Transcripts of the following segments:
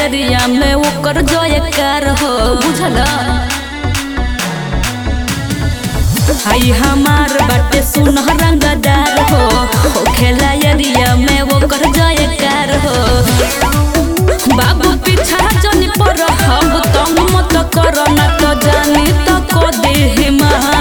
area में ओकर जयकार हो बुझल हाई हमार बाटे सुन रंगदार हो हो खेला एरिया में ओकर जयकार हो बाबू पीछा जनी पर हम तंग मत कर ना तो जानी तो को देह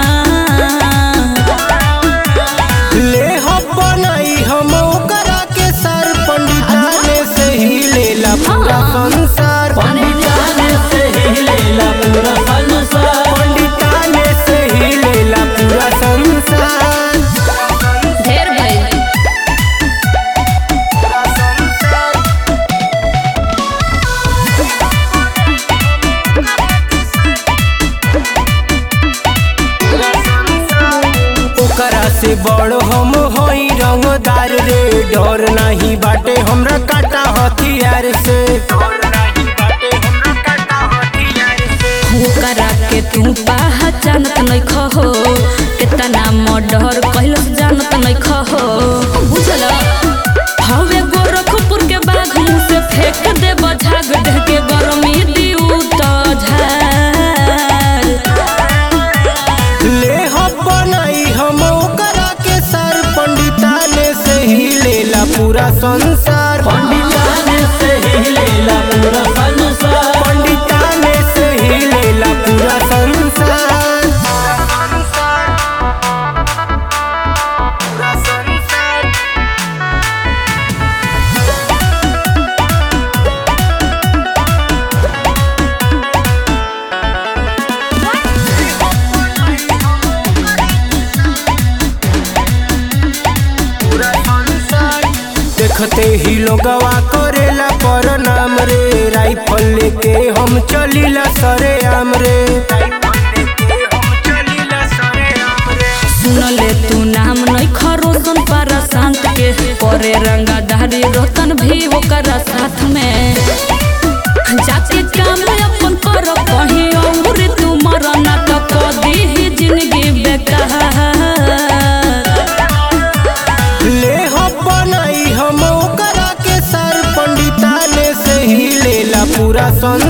ले हम बनाई हम ओकरा के सर पंडिताने से ही लेला पूरा संसार पंडिताने से ही लेला पूरा संसार पंडिताने से ही लेला पूरा संसार ढेर भइल ओकरा से बड़ हम होई रंगदार रे डर नहीं बाटे हमरा काटा हथियार से ओकरा के तू पहचानत नहीं खहो कितना मर्डर कहलो जानत नहीं खहो बुझल हवे गोरखपुर के बाघ मुंह से फेंक दे झाग दे के गरमी दिउ तो झार ले हम बनाई हम ओकरा के सर पंडिताने से ही लेला पूरा संसार पंडिताने से ही लेला पूरा संसार पंडिताने से ही लेला पूरा संसार देखते ही लोगवा करेला पर नाम रे राइफल लेके हम चलीला सरे आम रे सुनले तू नाम नहीं खरोसन पारा शांत के करे रंगाधारी रोतन भी ओकरा साथ में जाके काम अपन कर कहीं और तू मरना तो कदी ही जिंदगी बेकार ले हम बनाई हम ओकरा के सर पंडिताने से ही लेला पूरा संसार